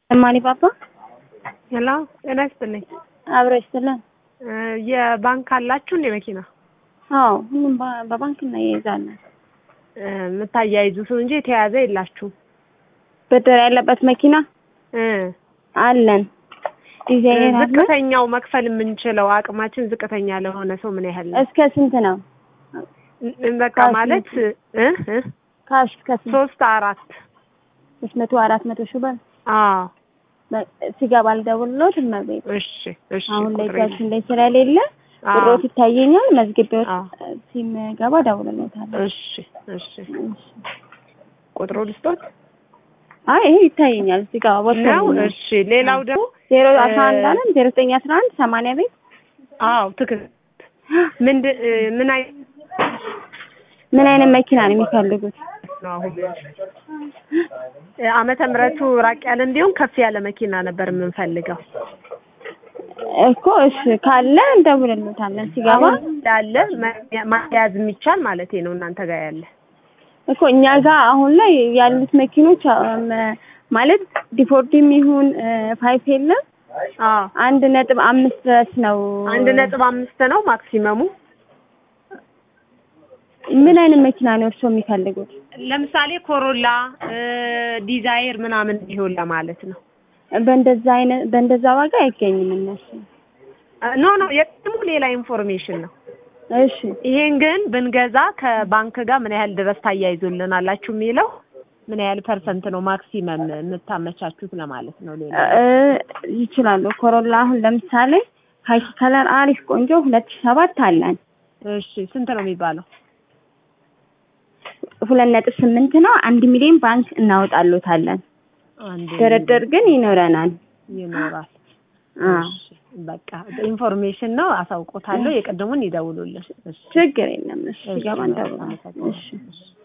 እማኒ ባባ ሄሎ ጤና ይስጥልኝ። አብሮ ይስጥልን። የባንክ አላችሁ እንዴ መኪና አዎ ሁሉም በ- በባንክ እናያይዛለን። የምታያይዙት እንጂ የተያዘ የላችሁም? ብድር ያለበት መኪና እ አለን። ዲዛይን አለ። ዝቅተኛው መክፈል የምንችለው አቅማችን ዝቅተኛ ለሆነ ሰው ምን ያህል ነው? እስከ ስንት ነው? እ- በቃ ካሽ ማለት እ እ ካሽ እስከ ስንት? ሶስት አራት ሶስት መቶ አራት መቶ ሺህ ብር አዎ በ- ሲገባ ልደውልልዎት እመቤት። እሺ እሺ አሁን ላይ ቁጥሬ እጃችን ላይ ስለሌለ አዎ። ቁጥሮት ይታየኛል። መዝግቤዎት አዎ። ሲገባ እደውልልዎታለሁ። እሺ እሺ እሺ። ቁጥሩ ልስጦት አይ ይሄ ይታየኛል እዚህ ጋር ቦታ ነው። እሺ ሌላው ደግሞ ዜሮ አስራ አንድ እ- አለን ዜሮ ዘጠኝ አስራ አንድ ሰማንያ ቤት አዎ ትክክል። ምንድን እ ምን አይነት ምን አይነት መኪና ነው የሚፈልጉት? ነው አሁን እ ዓመተ ምሕረቱ ራቅ ያለ እንዲሁም ከፍ ያለ መኪና ነበር የምንፈልገው። እኮ እሺ ካለ እንደውልልዎታለን ሲገባ አሁን ያለ ማያያዝ የሚቻል ማለት ነው እናንተ ጋር ያለ እኮ እኛ ጋር አሁን ላይ ያሉት መኪኖች አም፣ ማለት ዲፎርዲም ይሁን ፋይፍ የለም አዎ አንድ ነጥብ አምስት ድረስ ነው። አንድ ነጥብ አምስት ነው ማክሲመሙ። ምን አይነት መኪና ነው እርስዎ የሚፈልጉት? ለምሳሌ ኮሮላ እ ዲዛይር ምናምን ቢሆን ለማለት ነው። በእንደዛ አይነት በእንደዛ ዋጋ አይገኝም እነሱ። ኖ ኖ የቅድሙ ሌላ ኢንፎርሜሽን ነው። እሺ ይሄን ግን ብንገዛ ከባንክ ጋር ምን ያህል ድረስ ታያይዙልናላችሁ የሚለው ምን ያህል ፐርሰንት ነው ማክሲመም የምታመቻቹት ለማለት ነው። ሌላ እ ይችላሉ። ኮሮላ አሁን ለምሳሌ ካኪ ከለር አሪፍ ቆንጆ ሁለት ሺህ ሰባት አለን እሺ ስንት ነው የሚባለው? ሁለት ነጥብ ስምንት ነው። አንድ ሚሊዮን ባንክ እናወጣሎታለን። አንድ ድርድር ግን ይኖረናል። ይኖራል። አ እሺ በቃ ኢንፎርሜሽን ነው አሳውቆታለሁ። የቅድሙን ይደውሉልን። እሺ ችግር የለም። እሺ እሺ፣ ገባ እንደውላለን። አመሰግናለሁ። እሺ እሺ